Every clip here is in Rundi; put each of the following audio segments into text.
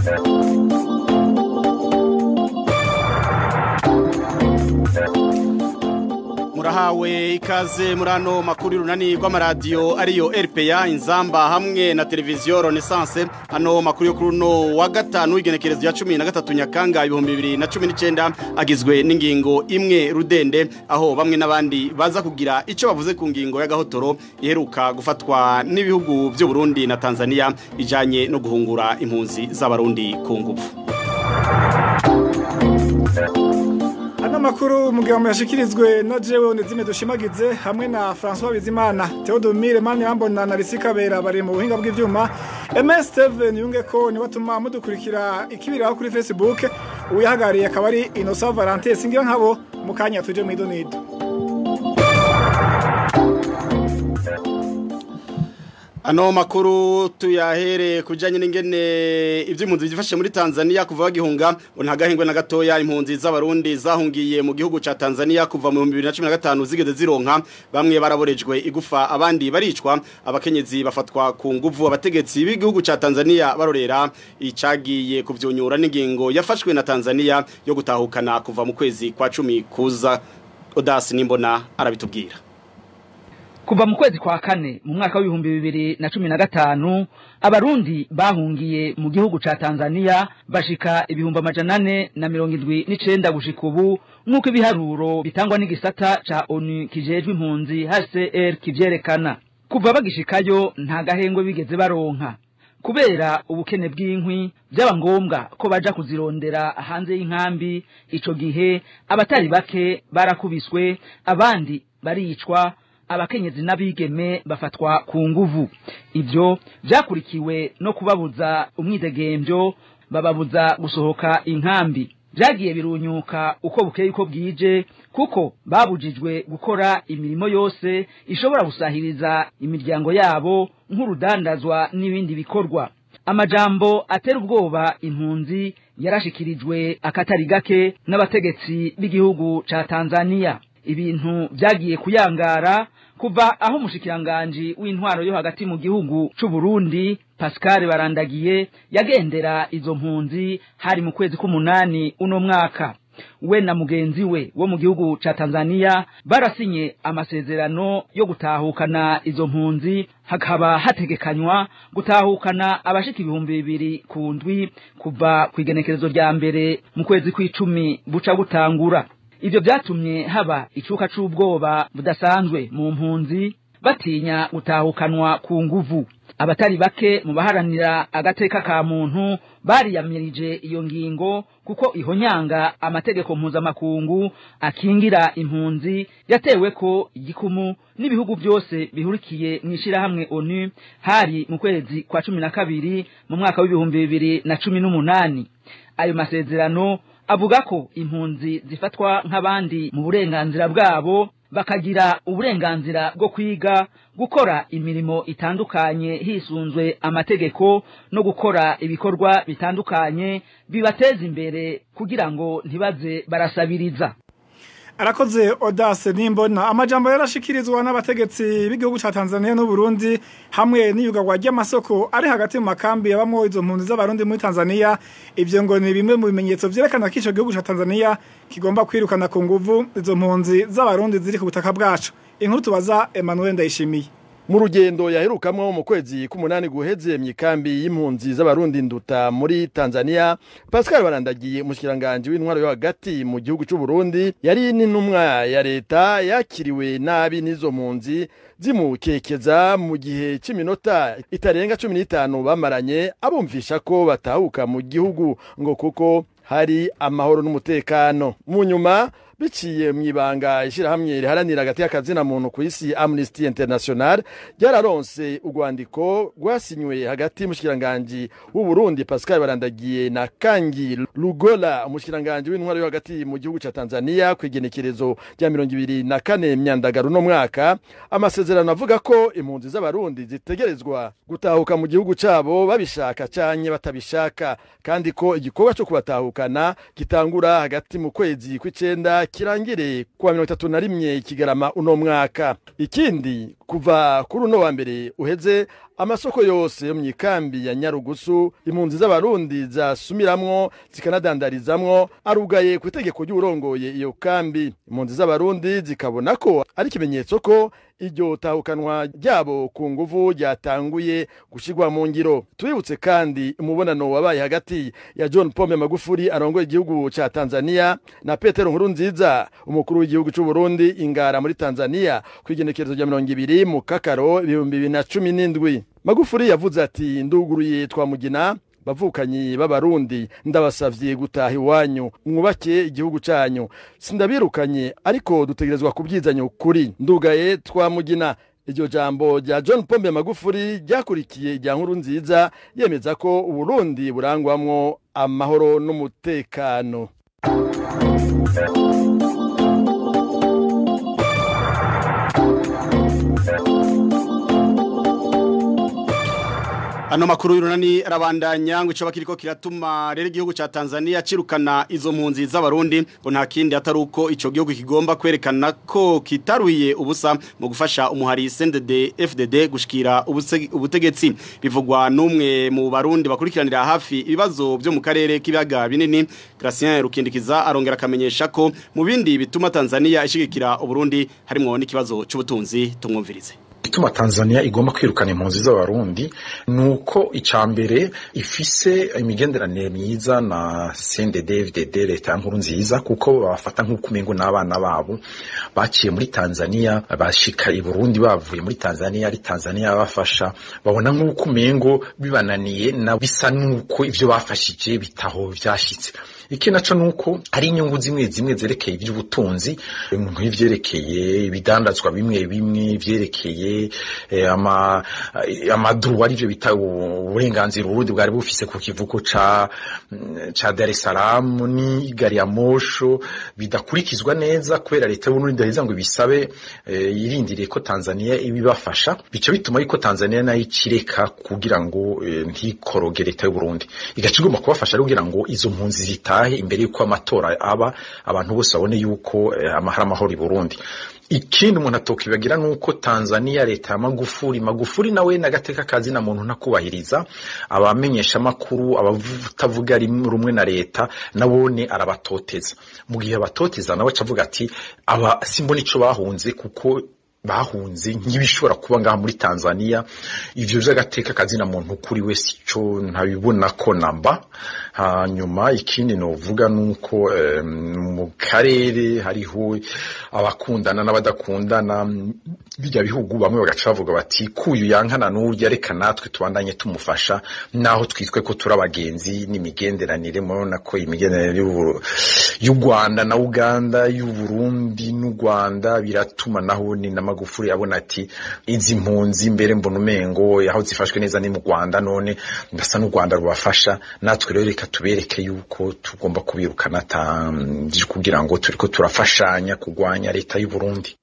murahawe ikaze muri ano makuru runani rw'amaradiyo ariyo RPA inzamba hamwe na televiziyo Renaissance ano makuru yo kuri uno wa gatanu w'igenekerezo ya 13 Nyakanga 2019 agizwe n'ingingo imwe rudende aho bamwe n'abandi baza kugira ico bavuze ku ngingo ya gahotoro iheruka gufatwa n'ibihugu by'u Burundi na Tanzania ijanye no guhungura impunzi z'abarundi ku ngufu Ano makuru mugabo yashikirizwe na jewe Onezime dushimagize hamwe na François Bizimana Theodomire Mani Ambona na Risika Bera bari mu buhinga bw'ivyuma MS Steven yunge ko ni batuma mudukurikira ikibiraho kuri Facebook uyahagariye akaba ari Innocent Valentin singira nkabo mukanya tuje mu idonido Ano makuru tuyahere kujanye n'ingene ivy'impunzi byifashe muri Tanzania kuva bagihunga ntagahingwe na gatoya impunzi z'abarundi zahungiye mu gihugu ca Tanzania kuva mu 2015 zigeze zironka bamwe baraborejwe igufa abandi baricwa abakenyezi bafatwa ku nguvu abategetsi b'igihugu ca Tanzania barorera icagiye kuvyonyura n'ingingo yafashwe na Tanzania yo gutahukana kuva mu kwezi kwa 10 kuza Odasi nimbona arabitubwira kuva mu kwezi kwa kane mu mwaka w'ibihumbi bibiri na cumi na gatanu abarundi bahungiye mu gihugu ca tanzania bashika ibihumbi amajana ane na mirongo indwi n'icenda gushika ubu nk'uko ibiharuro bitangwa n'igisata ca onu kijejwe impunzi hcr kivyerekana kuva bagishikayo nta gahengwe bigeze baronka kubera ubukene bw'inkwi byaba ngombwa ko baja kuzirondera hanze y'inkambi ico gihe abatari bake barakubiswe abandi baricwa abakenyezi n'abigeme bafatwa ku nguvu ibyo byakurikiwe no kubabuza umwidegemvyo bababuza gusohoka inkambi byagiye birunyuka uko bukeye uko bwije kuko babujijwe gukora imirimo yose ishobora gusahiriza imiryango yabo nk'urudandazwa n'ibindi bikorwa amajambo atera ubwoba impunzi yarashikirijwe akatari gake n'abategetsi b'igihugu ca Tanzania ibintu byagiye kuyangara kuva aho umushikiranganji w'intwaro yo hagati mu gihugu c'u Burundi Pascal Barandagiye yagendera izo mpunzi hari mu kwezi k'umunani uno mwaka we na mugenzi we wo mu gihugu ca Tanzania barasinye amasezerano yo gutahukana izo mpunzi hakaba hategekanywa gutahukana abashika ibihumbi bibiri ku ndwi kuva ku igenekerezo rya mbere mu kwezi kw'icumi buca gutangura ibyo byatumye haba icuka c'ubwoba budasanzwe mu mpunzi batinya gutahukanwa ku nguvu abatari bake mu baharanira agateka ka muntu bariyamirije iyo ngingo kuko ihonyanga amategeko mpuzamakungu akingira impunzi yatewe ko igikumu n'ibihugu byose bihurikiye mu ishyirahamwe onu hari mu kwezi kwa cumi na kabiri mu mwaka w'ibihumbi bibiri na cumi n'umunani ayo masezerano avuga ko impunzi zifatwa nk'abandi mu burenganzira bwabo bakagira uburenganzira bwo kwiga gukora imirimo itandukanye hisunzwe amategeko no gukora ibikorwa bitandukanye bibateza imbere kugira ngo ntibaze barasabiriza arakoze odase nimbona amajambo yarashikirizwa n'abategetsi b'igihugu ca Tanzania n'u Burundi hamwe n'iyugagwa ry'amasoko ari hagati mu makambi yabamwo izo mpunzi z'abarundi muri Tanzania ivyo ngo ni bimwe mu bimenyetso vyerekana ko ico gihugu ca Tanzania kigomba kwirukana ku nguvu izo mpunzi z'abarundi ziri ku butaka bwacu inkuru tubaza Emmanuel Ndayishimiye mu rugendo yaherukamwo mu kwezi k'umunani guheze mw'ikambi y'impunzi z'abarundi nduta muri Tanzania Pascal Barandagiye umushikiranganje w'intwaro yo hagati mu gihugu c'u Burundi yari n'intumwa ya leta yakiriwe nabi n'izo mpunzi zimukekeza mu gihe c'iminota itarenga 15 bamaranye abumvisha ko batahuka mu gihugu ngo kuko hari amahoro n'umutekano mu nyuma biciye mu ibanga ishyirahamwe riharanira hagati y'akazina muntu ku isi Amnesty International ryararonse urwandiko rwasinywe hagati y'umushikiranganji w'u Burundi Pascal Barandagiye na Kangi Lugola umushikiranganji w'intwaro yo hagati mu gihugu ca Tanzania ku igenekerezo rya mirongo ibiri na kane myandagaro no mwaka amasezerano avuga ko impunzi z'abarundi zitegerezwa gutahuka mu gihugu cabo babishaka canke batabishaka kandi ko igikorwa cyo kubatahukana gitangura hagati mu kwezi kw'icenda kirangire kuwa mirongo itatu na rimwe kigarama uno mwaka ikindi kuva kuri uno wa mbere uheze amasoko yose yo mu ikambi ya nyarugusu impunzi z'abarundi zasumiramwo zikanadandarizamwo arugaye ku itegeko ry'urongoye iyo kambi impunzi z'abarundi zikabona ko ari ikimenyetso ko iryo tahukanwa ryabo ku nguvu ryatanguye gushyirwa mu ngiro tubibutse kandi umubonano wabaye hagati ya john pombe magufuri arongoye igihugu cya tanzania na petero nkuru nziza umukuru w'igihugu cy'u burundi ingara muri tanzania ku igenekerezo rya mirongo ibiri mu kakaro ibihumbi bibiri na cumi n'indwi magufuri yavuze ati nduguruye twamugina bavukanyi b'abarundi ndabasavye gutaha iwanyu mwubake igihugu canyu sindabirukanye ariko dutegerezwa kubyizanya ukuri ndugaye twamugina iryo jambo rya john pombe magufuri ryakurikiye irya nkuru nziza yemeza ko uburundi burangwamwo amahoro n'umutekano Ano makuru y'urunani arabandanya ngo ico bakiriko kiratuma rero igihugu ca Tanzania cirukana izo mpunzi z'abarundi ngo nta kindi atari uko ico gihugu kigomba kwerekana ko kitaruye ubusa mu gufasha umuhari CNDD FDD gushikira ubutegetsi bivugwa n'umwe mu barundi bakurikiranira hafi ibibazo byo mu karere k'ibiyaga binini Gracien Rukindikiza arongera akamenyesha ko mu bindi bituma Tanzania ishigikira uburundi harimo n'ikibazo c'ubutunzi tumwumvirize ituma Tanzania igomba kwirukana impunzi z'abarundi nuko icambere ifise imigenderanire myiza na CNDD-FDD leta ya nkuru nziza kuko babafata nk'uko umengo n'abana babo baciye muri Tanzania bashika i Burundi bavuye muri Tanzania ari Tanzania bafasha babona nk'uko umengo bibananiye na bisa nuko ivyo bafashije bitaho vyashitse iki naco nuko ari inyungu zimwe zimwe zerekeye iby'ubutunzi nk'ivyerekeye ibidandazwa bimwe bimwe vyerekeye ama amaduru ari byo bita uburenganzira uburundi bwari bufise ku kivuko ca ca Dar es Salaam ni gari ya mosho bidakurikizwa neza kubera leta y'Uburundi ndaheza ngo ibisabe yirindiriye ko Tanzania ibibafasha bico bituma yuko Tanzania nayo ikireka kugira ngo ntikoroge leta y'Uburundi igaca igomba kubafasha kugira ngo izo mpunzi zitahe imbere yuko amatora aba abantu bose babone yuko amahara amahoro i Burundi ikindi umuntu atokibagira nuko Tanzania leta ya Magufuri Magufuri nawe nagateka kazi na muntu ntakubahiriza abamenyesha makuru abatavuga rumwe na leta nabone arabatoteza mu gihe abatoteza nawe acavuga ati aba simbona ico bahunze kuko bahunze nk'ibishobora kuba ngaha muri Tanzania ivyo vy'agateka kazi na muntu kuri we sico ntabibona ko namba hanyuma ikindi novuga nuko mu karere hariho abakundana n'abadakundana bijya bihugu bamwe bagaca bavuga bati kuyu yankana n'urya reka natwe tubandanye tumufasha naho twitwe ko turi abagenzi n'imigenderanire murabona ko imigenderanire y'u Rwanda na Uganda y'u Burundi n'u Rwanda biratuma naho ni n'amagufuri abona ati izi mpunzi mbere mbona umengo aho zifashwe neza ni mu Rwanda none ndasa n'u Rwanda rubafasha natwe rero reka tubereke yuko tugomba kubirukana kugira ngo turiko turafashanya kugwanya leta y'u Burundi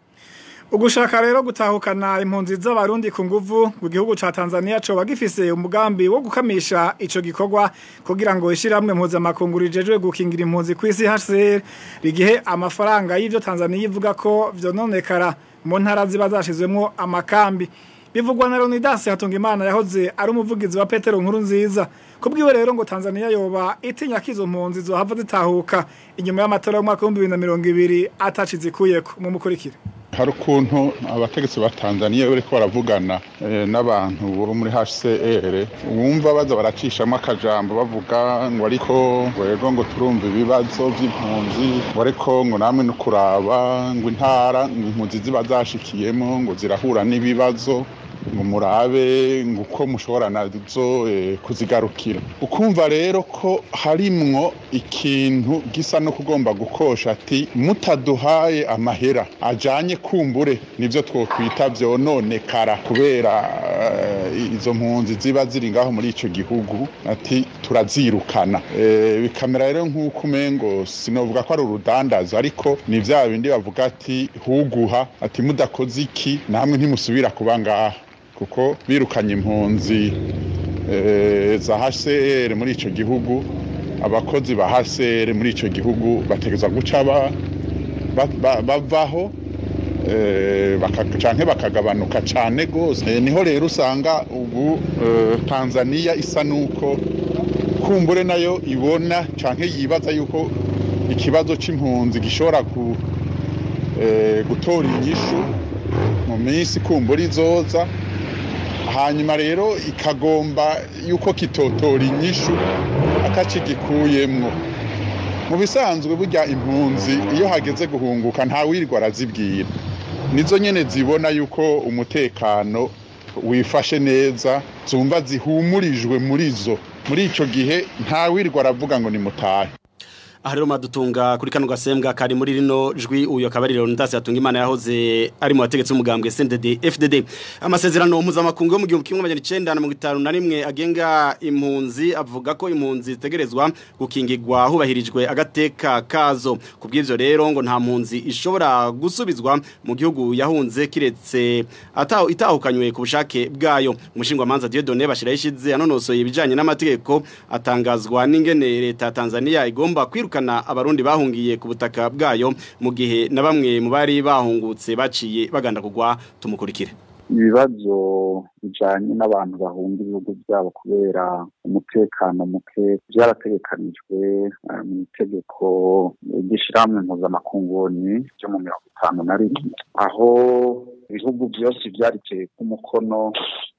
ugushaka rero gutahukana impunzi z'abarundi ku nguvu mu gihugu ca Tanzania coba gifise umugambi wo gukamisha ico gikorwa kugira ngo ishiramwe mpuzamakungu rijejwe gukingira impunzi kw'isi HCR rigihe amafaranga y'ivyo Tanzania ivuga ko vyononekara mu ntara ziba zashizwemwo amakambi bivugwa na Leonidas Hatungimana yahoze ari umuvugizi wa Petero Nkuru nziza kubwiwe rero ngo Tanzania yoba itinya kizo mpunzi zohava zitahuka inyuma y'amatora y'umwaka wa 2020 atacizikuyeko mu mukurikire hari ukuntu abategetsi ba Tanzania bariko baravugana n'abantu bo muri HCR wumva baza baracishamo akajambo bavuga ngo ariko ngo rero ngo turumva ibibazo by'impunzi ngo ariko ngo namwe no kuraba ngo intara impunzi ziba zashikiyemo ngo zirahura n'ibibazo ngo murabe ngo uko mushobora nazo kuzigarukira ukumva rero ko harimwo ikintu gisa no kugomba gukosha ati mutaduhaye amahera ajanye kumbure nivyo twokwita vyononekara kubera izo mpunzi ziba ziri ngaho muri ico gihugu ati turazirukana bikamera rero nk'uko umengo sinovuga ko ari urudandazo ariko ni vya bindi bavuga ati huguha ati mudakoze iki namwe ntimusubira kuba ngaha kuko birukanye impunzi za HCR muri ico gihugu abakozi ba HCR muri ico gihugu bategeza guca bavaho canke bakagabanuka cane gose niho rero usanga ubu tanzaniya isa n'uko kumbure nayo ibona canke yibaza yuko ikibazo c'impunzi gishobora gutora inyishu mu minsi kumbura izoza hanyuma rero ikagomba yuko kitotora inyishu akakigikuyemwo mu bisanzwe burya impunzi iyo hageze guhunguka ntawirirwa arazibwira nizo nyene zibona yuko umutekano wifashe neza zumva zihumurijwe muri zo muri ico gihe ntawirirwa aravuga ngo nimutahe aha rero madutunga kuri kano gasembwa kari muri rino jwi uyu akaba ari Leonidas yatunga imana yahoze ari mu bategetsi b'umugambwe CNDD FDD amasezerano mpuzamakungu yo mu gihumbi kimwe amajana icenda na mirongo itanu na rimwe agenga impunzi avuga ko impunzi zitegerezwa gukingirwa hubahirijwe agateka kazo ku bw'ivyo rero ngo nta mpunzi ishobora gusubizwa mu gihugu yahunze kiretse ataho itahukanywe ku bushake bwayo umushingwamanza Dieudonné bashira yishize anonosoye ibijanye n'amategeko atangazwa n'ingene leta ya Tanzania igomba kwiru kwirukana abarundi bahungiye ku butaka bwayo mu gihe na bamwe mu bari bahungutse baciye baganda kugwa tumukurikire ibibazo bijanye n'abantu bahunga ibihugu byabo kubera umutekano muke byarategekanijwe mu itegeko ry'ishirahamwe mpuzamakunguni ryo mu mirongo itanu na rimwe aho ibihugu byose byariteye k'umukono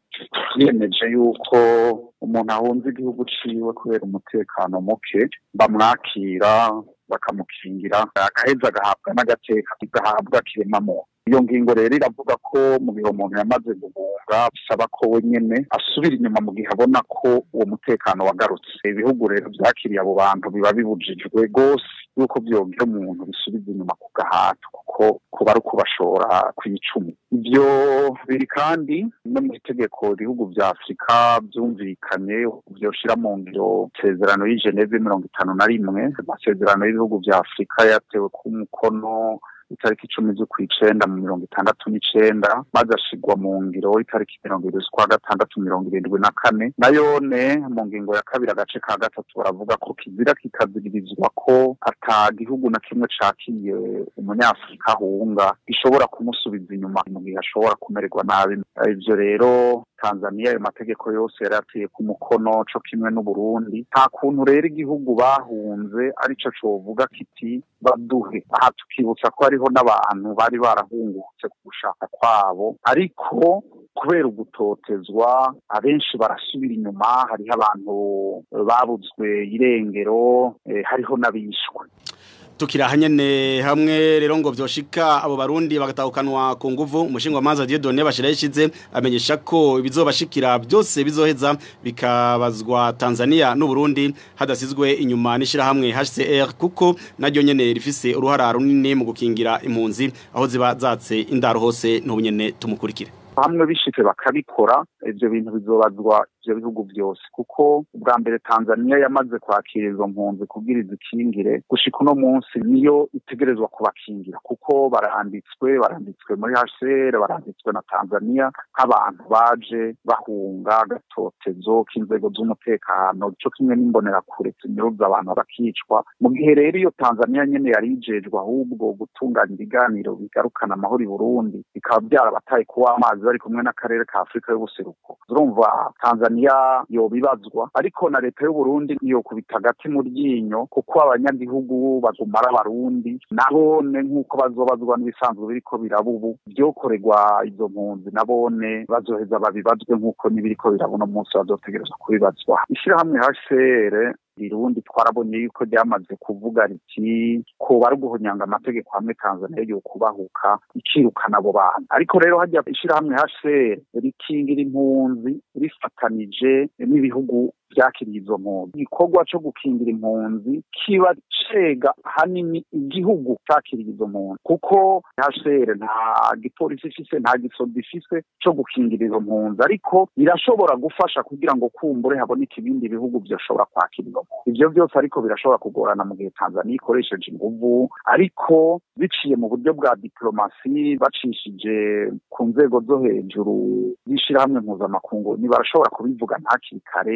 biyemeje yuko umuntu ahunze igihugu ciwe kubera umutekano muke bamwakira bakamukingira agaheza agahabwa n'agateka gahabwa kiremamo iyo ngingo rero iravuga ko mu gihe umuntu yamaze guhunga bisaba ko we nyene asubira inyuma mu gihe abona ko uwo mutekano wagarutse ibihugu rero vyakiriye abo bantu biba bibujijwe rwose yuko vyobwira umuntu bisubiza inyuma ku gahato kuko kuba ari ukubashora kw'icumi ivyo biri kandi no mu itegeko ibihugu vya afurika vyumvikanye vyoshira mu ngiro isezerano y'i geneve mirongo itanu na rimwe amasezerano y'ibihugu vya afurika yatewe ku mukono itariki icumi z'ukwicenda mu mirongo itandatu n'icenda maze ashigwa mu ngiro itariki mirongo irindwi z'ukwa gatandatu mirongo irindwi na kane nayone mu ngingo ya kabiri agace ka gatatu baravuga ko kizira kikaziririzwa ko ata gihugu na kimwe cakiye umunyafurika ahunga gishobora kumusubiza inyuma mu gihe ashobora kumererwa nabi ivyo rero Tanzania ayo mategeko yose yari ateye ku mukono co kimwe n'Uburundi nta kuntu rero igihugu bahunze arico covuga kiti baduhe aha tukibutsa ko hariho n'abantu bari barahungutse ku gushaka kwabo ariko kubera ugutotezwa abenshi barasubira inyuma hariho abantu babuzwe irengero eh, hariho n'abishwe tukira hanyene hamwe rero ngo vyoshika abo barundi bagatahukanwa ku nguvu umushinga manza Dieudonné bashira yishize amenyesha ko ibizobashikira byose bizoheza bikabazwa Tanzania n'u Burundi hadasizwe inyuma nishira hamwe HCR kuko naryo nyene rifise uruhara runini mu gukingira impunzi aho ziba zatse indaro hose n'ubunyene tumukurikire hamwe bishitse bakabikora ivyo bintu bizobazwa ivyo bihugu byose kuko ubwa mbere Tanzania yamaze kwakira izo mpunzi kugira izikingire gushika uno munsi niyo itegerezwa kubakingira kuko baranditswe baranditswe muri HCR baranditswe na Tanzania nk'abantu baje bahunga agatotezo k'inzego z'umutekano co kimwe n'imbonerakure zinyuruza abantu bakicwa mu gihe rero iyo Tanzania nyene yari ijejwe ahubwo gutunganya ibiganiro bigarukana amahoro i Burundi bikaba byarabataye kuwa amazi bari kumwe n'akarere ka Afrika y'ubuseruko urumva Tanzania yobibazwa ariko na leta y'u Burundi yokubita agati mu ryinyo kuko abanyagihugu bagumara abarundi nabone nk'uko bazobazwa n'ibisanzwe biriko biraba ubu vyokorerwa izo mpunzi nabone bazoheza babibazwe nk'uko n'ibiriko biraba uno munsi bazotegerezwa kubibazwa ishirahamwe HCR Burundi twarabonye yuko ryamaze kuvuga riti ko bari guhonyanga amategeko hamwe Tanzania yo kubahuka ikirukana abo bantu ariko rero hajya ishirahamwe HCR rikingira impunzi rifatanije n'ibihugu vyakiriye izo mpunzi igikorwa co gukingira impunzi kiba cega hanini igihugu cakiriye izo mpunzi kuko HCR nta gipolisi ifise nta gisoda ifise co gukingira izo mpunzi ariko irashobora gufasha kugira ngo kumbure haboneke ibindi bihugu vyoshobora kwakira izo mpunzi ivyo vyose ariko birashobora kugorana mu gihe Tanzania ikoresheje inguvu ariko biciye mu buryo bwa diplomasi bacishije ku nzego zo hejuru z'ishirahamwe mpuzamakungu barashobora kubivuga ntakiri kare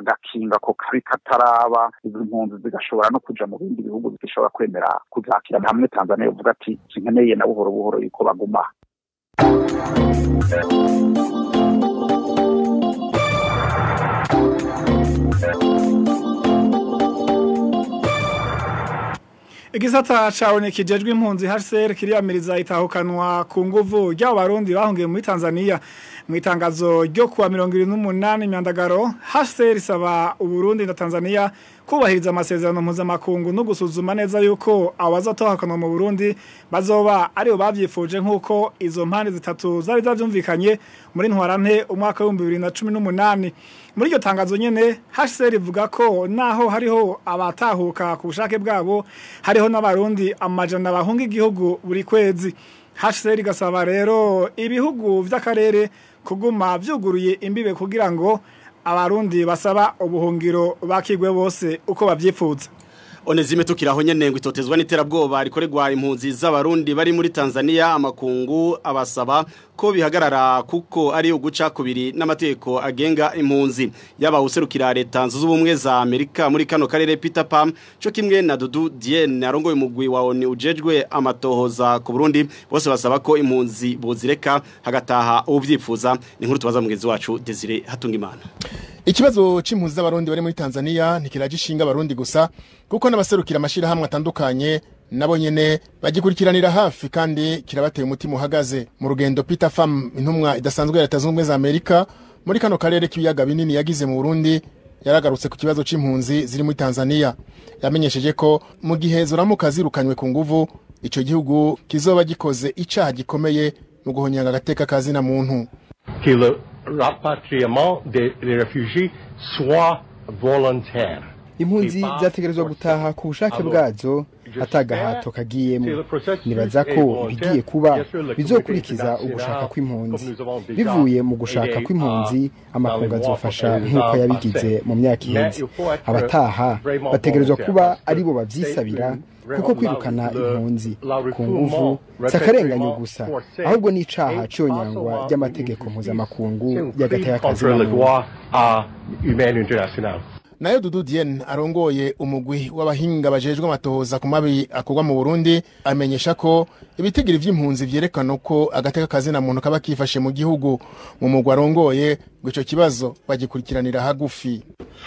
bagakinga ko kabi kataraba izo mpunzi zigashobora no kuja mu bindi bihugu zigashobora kwemera kuzakira hamwe tanzania ivuga ati sinkeneye na buhoro buhoro yuko baguma igisata cawe kijejwe impunzi HCR kiriyamiriza itahukanwa ku nguvu ry'abo barundi bahungiye muri Tanzania mu itangazo ryo kuwa 28 myandagaro HCR isaba uburundi na Tanzania kubahiriza amasezerano mpuzamakungu no gusuzuma neza yuko abazatohakanwa mu Burundi bazoba aribo bavyifuje nk'uko izo mpande zitatu zari zavyumvikanye muri ntwarante umwaka wa 2018 muri iryo tangazo nyene HCR ivuga ko naho hariho abatahuka ku bushake bwabo hariho n'abarundi amajana bahunga igihugu buri kwezi HCR igasaba rero ibihugu vy'akarere kuguma vyuguruye imbibe kugira ngo abarundi basaba ubuhungiro bakigwe bose uko bavyipfuza Onezime tukiraho nyene ngo itotezwa n'iterabwoba rikoregwa impunzi z'abarundi bari muri Tanzania amakungu abasaba ko bihagarara kuko ari uguca kubiri n'amategeko agenga impunzi yaba userukira leta z'ubumwe za Amerika muri kano karere Peter Pam cyo kimwe na Dudu Dien arongoye umugwi wa ONU ujejwe amatohoza ku Burundi bose basaba ko impunzi bozireka hagataha ubuvyifuza ni nkuru tubaza mugenzi wacu Desire Hatungimana Ikibazo c'impunzi z'abarundi bari muri Tanzania ntikiragishinga abarundi gusa kuko n'abaserukira amashirahamwe atandukanye nabo nyene bagikurikiranira hafi kandi kirabateye umutima uhagaze mu rugendo Peter Pham intumwa idasanzwe ya leta z'ubumwe za Amerika muri kano karere k'ibiyaga binini yagize mu Burundi yaragarutse ku kibazo c'impunzi ziri muri Tanzania yamenyesheje ko mu gihe zoramuka zirukanywe ku nguvu ico gihugu kizoba gikoze icaha gikomeye mu guhonyanga agateka kazina muntu que le rapatriement des, des réfugiés soit volontaire. impunzi zategerezwa gutaha ku bushake bwazo atagahato kagiyemo nibaza ko ibigiye kuba bizokurikiza ugushaka kw'impunzi bivuye mu gushaka kw'impunzi amakungu azofasha nk'uko yabigize mu myaka iheze abataha bategerezwa kuba aribo bavyisabira kuko kwirukana impunzi ku nguvu si akarenganyo gusa ahubwo ni icaha cyonyangwa ry'amategeko mpuzamakungu y'agateka kazina nayo Dudu Dien arongoye umugwi w'abahinga bajejwe amatohoza ku mabi akorwa mu Burundi amenyesha ko ibitigiri vy'impunzi vyerekana ko agateka kazina muntu kaba kifashe mu gihugu mu mugwi arongoye ngo ico kibazo bagikurikiranira hagufi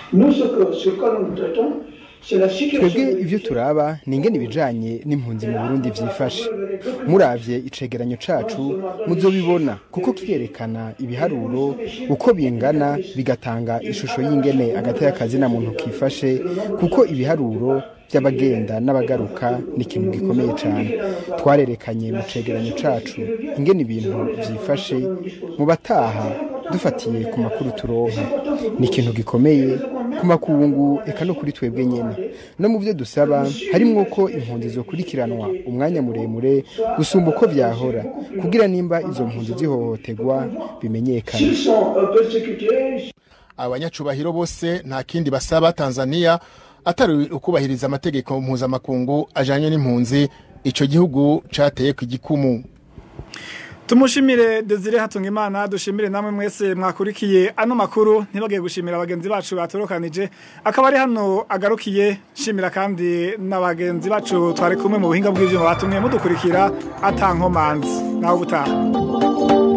twebwe ivyo turaba ni ingene ibijanye n'impunzi mu burundi vyifashe muravye icegeranyo cacu muzobibona kuko kirerekana ibiharuro uko bingana bigatanga ishusho y'ingene agateka kazina muntu kifashe kuko ibiharuro by'abagenda n'abagaruka ni ikintu gikomeye cyane twarerekanye mu cegeranyo cacu ingene ibintu vyifashe mu bataha dufatiye ku makuru turonka ni ikintu gikomeye ku makungu eka no kuri twebwe nyene no mu byo dusaba harimwo ko impunzi zokurikiranwa umwanya muremure gusumba uko vyahora kugira nimba izo mpunzi zihohoterwa bimenyekana abanyacubahiro bose nta kindi basaba Tanzania atari ukubahiriza amategeko mpuzamakungu ajanye n'impunzi ico gihugu cateye ku gikumu Tumushimire Desire Hatungimana dushimire namwe mwese mwakurikiye ano makuru ntibagiye gushimira abagenzi bacu batorokanije akaba ari hano agarukiye shimira kandi n'abagenzi bacu twari kumwe mu buhinga bw'ivyuma batumye mudukurikira atankomanzi naho gutaha